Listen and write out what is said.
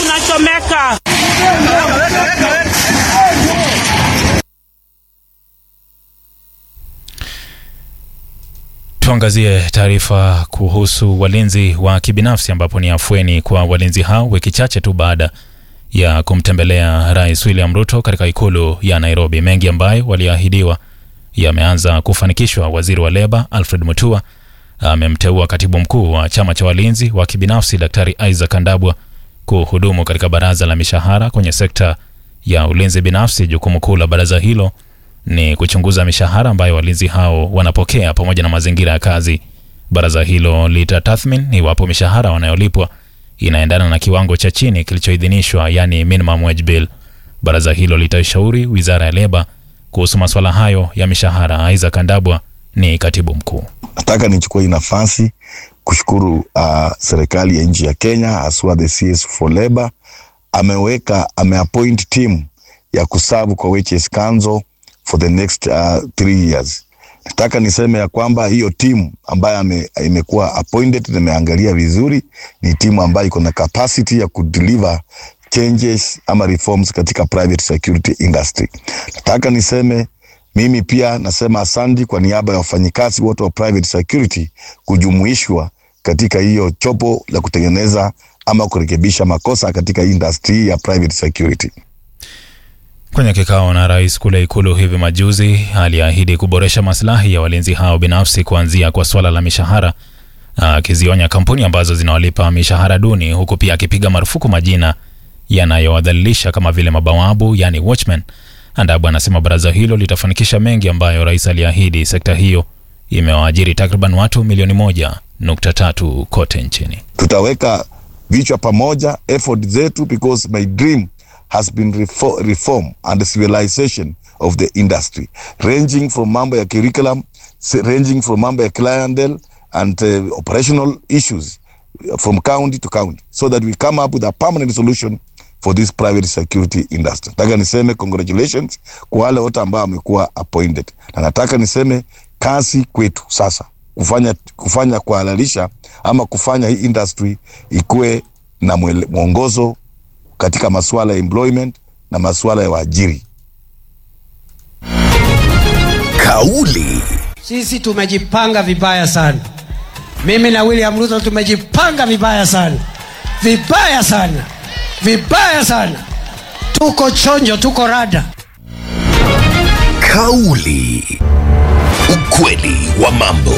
inachomeka. Tuangazie taarifa kuhusu walinzi wa kibinafsi ambapo ni afueni kwa walinzi hao wiki chache tu baada ya kumtembelea Rais William Ruto katika ikulu ya Nairobi. Mengi ambayo waliahidiwa yameanza kufanikishwa. Waziri wa leba Alfred Mutua amemteua katibu mkuu wa chama cha walinzi wa kibinafsi Daktari Isaac Kandabwa kuhudumu katika baraza la mishahara kwenye sekta ya ulinzi binafsi. Jukumu kuu la baraza hilo ni kuchunguza mishahara ambayo walinzi hao wanapokea pamoja na mazingira ya kazi. Baraza hilo litatathmini iwapo mishahara wanayolipwa inaendana na kiwango cha chini kilichoidhinishwa, yani minimum wage bill. Baraza hilo litashauri wizara ya leba kuhusu masuala hayo ya mishahara. Isaac Kandabwa ni katibu mkuu. Nataka nichukue hii nafasi kushukuru uh, serikali ya nchi ya Kenya haswa the CS for Labor ameweka ameappoint team ya kusabu kwa Wages Council for the next uh, three years. Nataka niseme ya kwamba hiyo timu ambayo imekuwa appointed nimeangalia vizuri, ni timu ambayo iko na capacity ya kudeliver changes ama reforms katika private security industry. Nataka niseme mimi pia nasema asante kwa niaba ya wafanyikazi wote wa private security kujumuishwa katika hiyo chopo la kutengeneza ama kurekebisha makosa katika industry ya private security. Kwenye kikao na rais kule ikulu hivi majuzi, aliahidi kuboresha maslahi ya walinzi hao binafsi, kuanzia kwa swala la mishahara, akizionya kampuni ambazo zinawalipa mishahara duni, huku pia akipiga marufuku majina yanayowadhalilisha kama vile mabawabu, yani watchmen. Andabu anasema baraza hilo litafanikisha mengi ambayo rais aliahidi. Sekta hiyo imewaajiri takriban watu milioni moja nukta tatu kote nchini. Tutaweka vichwa pamoja effort zetu because my dream has been reform, reform and civilization of the industry ranging from mambo ya curriculum ranging from mambo ya clientele and uh, operational issues from county to county so that we come up with a permanent solution for this private security industry. Nataka niseme congratulations kwa wale wote ambao wamekuwa appointed, na nataka niseme kazi kwetu sasa kufanya kufanya kuhalalisha ama kufanya hii industry ikuwe na mwongozo katika masuala ya employment na masuala ya waajiri. Kauli. Sisi tumejipanga vibaya sana, mimi na William Ruto tumejipanga vibaya sana, vibaya sana, vibaya sana. Tuko chonjo, tuko rada. Kauli. Ukweli wa mambo.